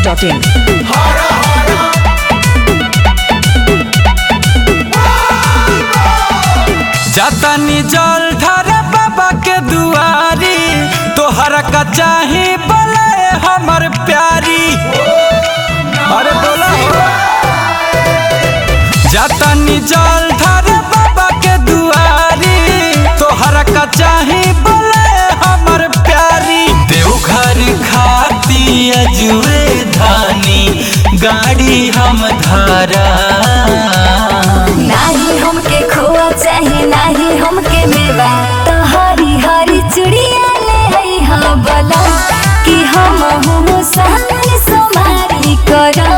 masti.in. जातानी जल ढार बाबा के दुआरी तोहरा का चाही बोले हमर प्यारी अरे बोला हो जातानी जल ढार बाबा के दुआरी तोहरा का चाही बोले हमर प्यारी देवघर खाती अजुए धानी गाड़ी हम धारा नाही हमके खोआ चाहे नाही हमके मेवा तो हरी हरी चुड़िया ले आई हाँ बोला कि हम हूँ सामने सोमारी करा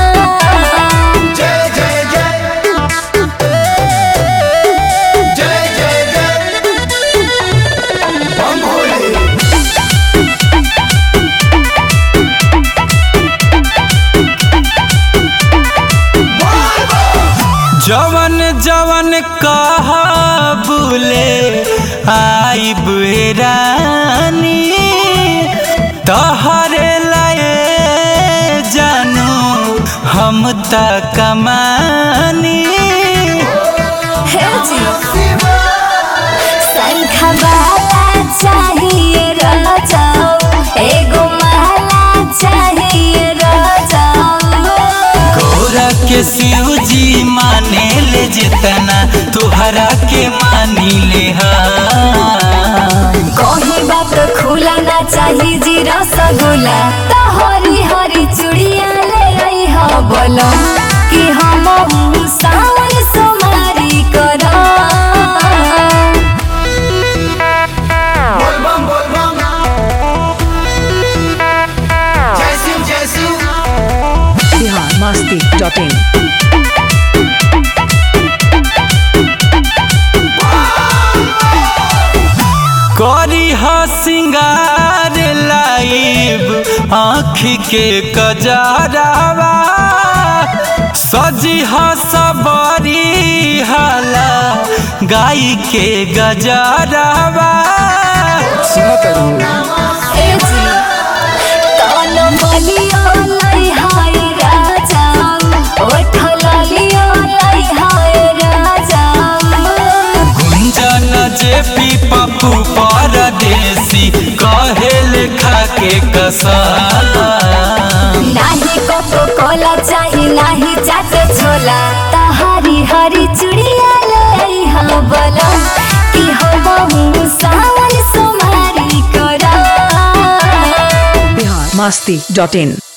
जवन जवन कहा बुले आई रानी तहरे लाए जानू हम त कमानी हे जी शंख वाला चाहिए राजाओ एगो माला चाहिए राजाओ गौरा के शिव जी माने ले जितना तुहरा के मानी ले कहीं बात खुला ना चाहिए जी रसगुल्ला तो हरी हरी चूड़िया ले आई हा बोलो कि हम हूँ सावन सोमारी करा बोलबम बोलबम जय शिव जय शिव Bihar masti.in. करी ह सिंगार लाइब आँखी के कजरावा सजी ह सबरी हाला गाय के गजरावा ए जी तन बलियो लाई हाय राजा ओठ लालियो लाई हाय राजा गुंजन जे पी पप्पू परदेसी कहे लेखा के कसा नाही कोको कोला चाही नाही चाट छोला तहारी हरी चुड़िया ले हाँ बोला कि हम हूँ सावन सोमारी करा Bihar masti.in.